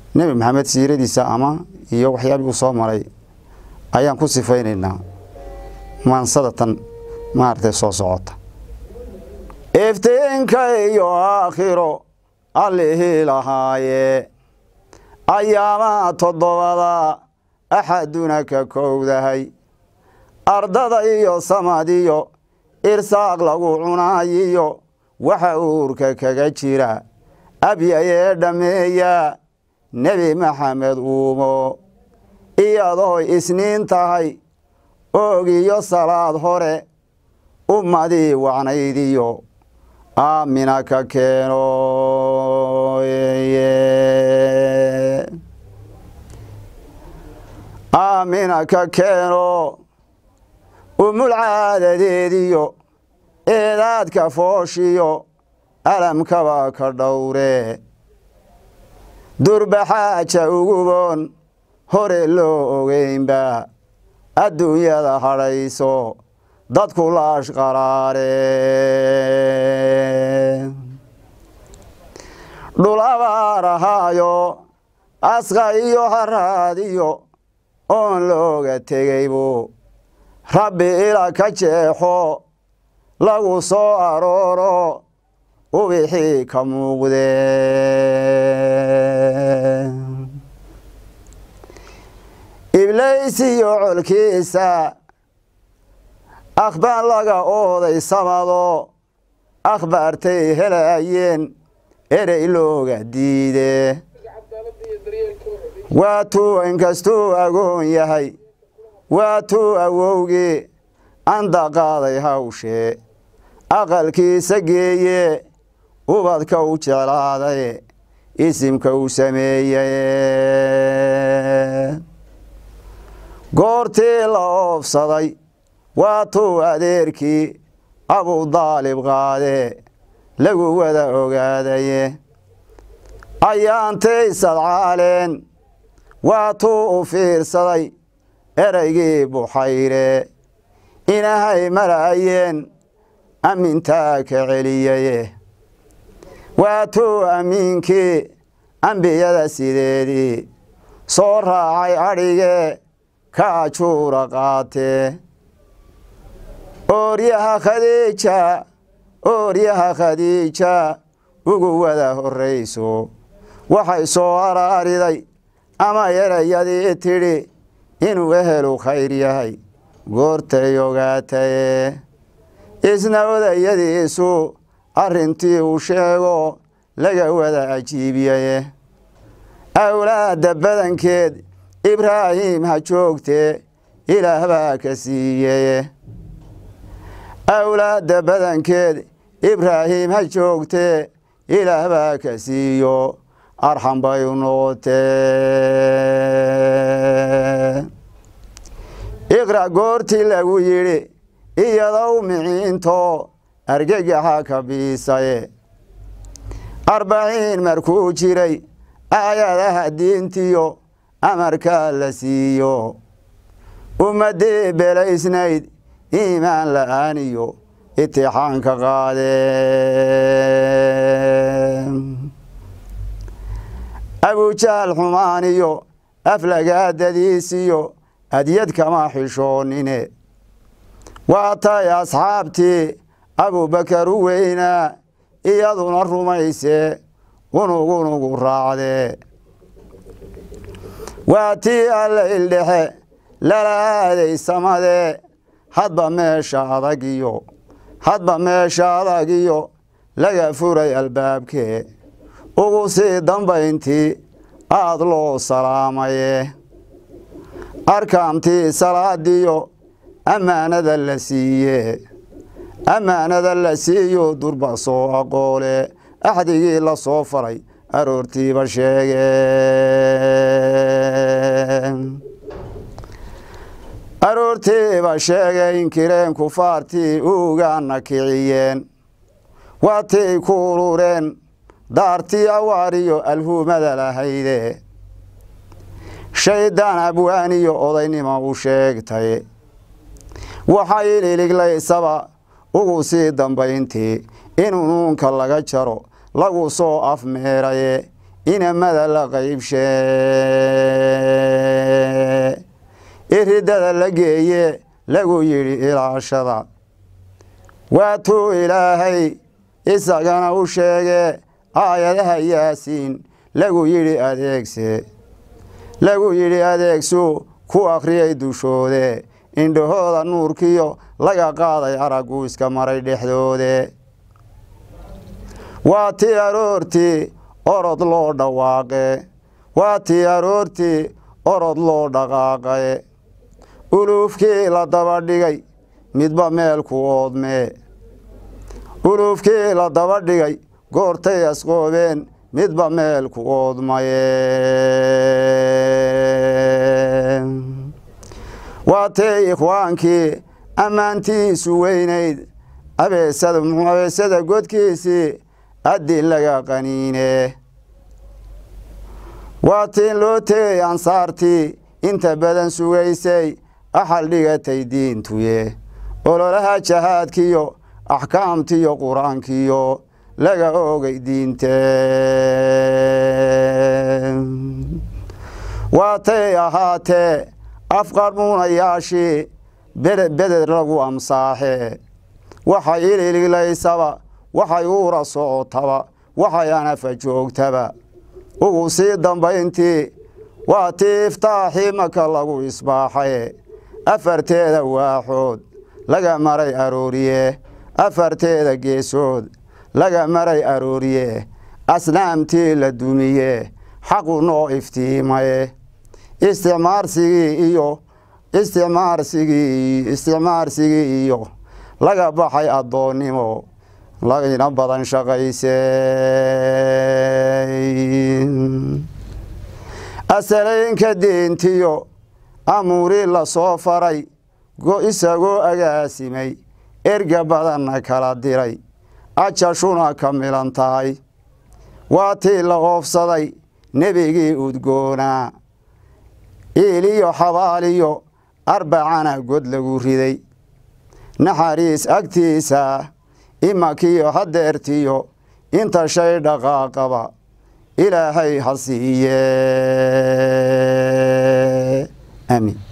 nebi maxamed siiradiisa ama iyo waxyaabii uu soo maray ayaan ku sifaynaynaa maansadatan maaragtay soo socota iftiinka iyo aakhiro allihii lahaaye ayaamaha toddobada axaduna ka kowdahay ardada iyo samadiyo irsaaq lagu cunaayiyo waxa uurka kaga jira abyayee dhammeeya nebi maxamed uumo iyadoo isniin tahay oogiyo salaad hore ummadii wacnaydiyo aamina ka keeno aamina ka keeno umul caadadeediyo eedaadka fooshiyo alamkaba ka dhowre durbaxaaja uguboon hore loo ogeynba adduunyada hadhayso dadku laash qaraare dhul abaar ahaayo asqa iyo haraadiyo oon looga tegaybu rabbi ila ka jeexo lagu soo arooro ubixii ka muuqde iblays iyo colkiisa akhbaar laga ooday samado akhbaartay helayeen erey looga diide waatuu inkastuu agoon yahay waatuu awowgii anda qaaday hawshee aqalkiisa geeye ubadka u jeclaaday isimka u sameeyey goortii la oofsaday waatuu adeerkii abudaalib qaade lagu wada ogaadaye ayaantay sadcaaleen waatuu u fiirsaday ereygii buxayre inahay mara'ayeen ammintaa ka celiyaye waatuu ammiinkii ambiyada sideedii soo raacay adhigee ka ajuura qaatee ooryaha khadiija ooryaha khadiija ugu wada horrayso waxay soo araariday ama erayadii tidhi inuu ehelu khayr yahay goortay ogaataye isna odayadiisu arrintii uu sheego laga wada ajiibiyaye awlaadda badankeed ibraahim ha joogtee ilaah baa ka siiyeye awlaadda badankeed ibraahim ha joogtee ilaah baa ka siiyo arxam bay u noqotee iqra' goortii lagu yidhi iyadow miciinto argagaxa ka biisaye arbaciin markuu jiray aayadaha diintiyo amarkaa la siiyo ummaddii belaysnayd iimaan la'aaniyo itixaanka qaadee abujaal xumaaniyo aflagaadadiisiyo adyad kama xishoonine waatay asxaabtii abubakar u weynaa iyaduna rumaysee unugunugu raacdee waa tii alla ildhexe lala aaday samadee hadba meesha adagiyo hadba meesha adagiyo laga furay albaabkee ugu sii dambayntii aad loo salaamaye arkaamtii salaadiyo ammaanada la siiye ammaanada la siiyo durba soo aqoole axdigii la soo faray aroortiiba sheege aroortiiba sheegay inkireen kufaartii ugaana kiciyeen waatay ku urureen daartii awaariyo alhuumada lahayde shaydaan abwaaniyo odaynimo u sheegtay waxay ililiglaysaba ugu sii dambayntii in unuunka laga jaro lagu soo afmeeraye inamada la qaybshee iridada la geeye lagu yidhi ilaashada waatuu ilaahay isagana u sheege aayadaha yaasiin lagu yidhi adeegse lagu yidhi adeegsu ku akhriyay dushoode indhahooda nuurkiyo laga qaaday araggu iska maray dhexdoode waa tii aroortii orod loo dhawaaqe waa tii aroortii orod loo dhaqaaqe uluufkii la daba dhigay midba meelku oodmee uluufkii la daba dhigay goortay asqoobeen midba meelku oodmaye waa tee ikhwaankii ammaantiisu weynayd abeesada godkiisii addin laga qaniine waa tiin loo teey ansaartii inta badan sugaysay axal dhigatay diintuye ololaha jahaadkiyo axkaamtiyo qur-aankiyo laga oogay diinte waatay ahaatee afqarmuunayaashii beded lagu amsaaxe waxay ilililaysaba waxay uura socotaba waxay anafa joogtaba ugu sii dambayntii waa tii iftaaxii maka lagu isbaaxaye afarteeda waaxood laga maray arooriye afarteeda geesood laga maray arooriye asnaamtii la dumiye xaqu noo iftiimaye isticmaarsigii iyo isticmaarsigii isticmaarsigii iyo laga baxay addoonnimo lagina badan shaqaysay asalaynka deentiyo amuurii la soo faray isagoo agaasimay erga badanna kala diray ajashuna ka milan tahay waa tii la oofsaday nebigii udgoonaa iiliyo xabaaliyo arbacana god lagu riday naxariis agtiisa imakiyo hadeertiyo inta shay dhaqaaqaba ilaahay ha siiye aamiin